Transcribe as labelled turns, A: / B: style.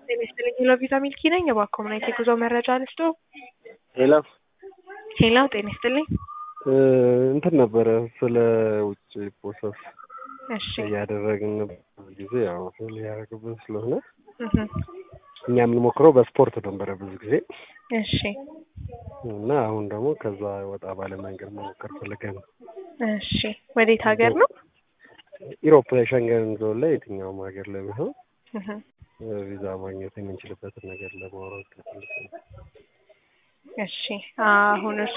A: ጤና ይስጥልኝ ሄሎ ቪዛ ሚልኪ ነኝ። እባክዎ ምን አይነት የጉዞ መረጃ ልስጦ?
B: ሄሎ
A: ሄሎ ጤና ይስጥልኝ።
B: እንትን ነበረ ስለ ውጭ ፕሮሰስ
A: እሺ
B: እያደረግን ብዙ ጊዜ ያው ፌል እያደረግብን ስለሆነ
A: እህ
B: እኛ የምንሞክረው በስፖርት ነበረ ብዙ ጊዜ
A: እሺ
B: እና አሁን ደግሞ ከዛ ወጣ ባለ መንገድ መሞከር ፈልገን ነው።
A: እሺ ወዴት ሀገር ነው?
B: ኢሮፕ ሸንገን ዞን ላይ የትኛውም ሀገር ላይ ቢሆን
A: እህ
B: ቪዛ ማግኘት የምንችልበትን ነገር ለማውራት ፈልገን ነው።
A: እሺ አሁን እርሱ